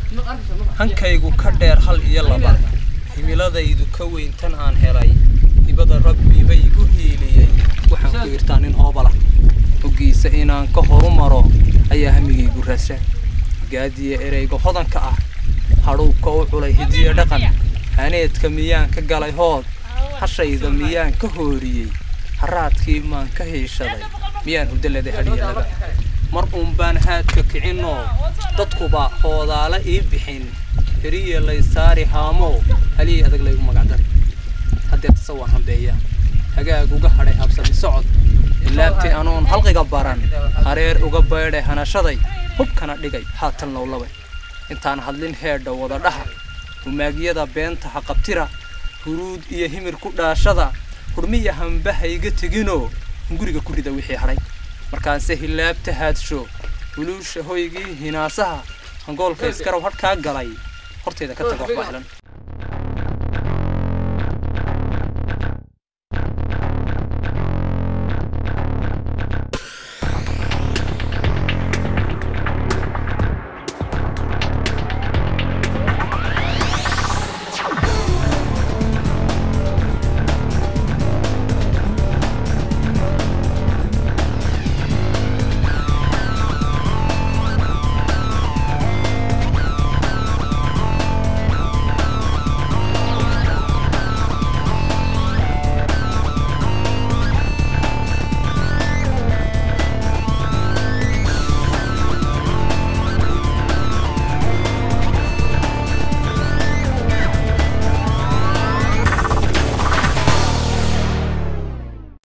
hankaygu ka dheer hal iyo laba himiladaydu ka weyn tan aan helay hibada rabbiba igu hiiliyey waxaan ku irtaa nin hoobala hoggiisa inaan ka horumaro ayaa hamigaygu raasaan gaadiya ereyga hodanka ah hadhuubka u culay hidiyo dhaqan haneedka miyaan ka galay hood hashayda miyaan ka hooriyey haraadkii maan ka hiishaday miyaan hudaladay hadhiyalada mar uun baan haadka kicinoo dadkuba hoodaala ii bixin heriya lay saari haamow haliyay adag laygu magacdar haddeertase waan hambeeya hagaag uga hadhay habsami socod ilaabtii anoon halqiga baran hareer uga baydhay hanashaday hubkana dhigay haatan lowlabay intaan hadlin heedha wada dhaha humaagyada beenta ha qabtira huruud iyo himir ku dhaashada hurmiya hambahayga teginoo guriga ku rida wixii hadhay markaanse hilaabta haadsho huluusha hoygii hinaasaha hangoolka iskarow hadhkaa galay horteeda ka taga waxbaa helan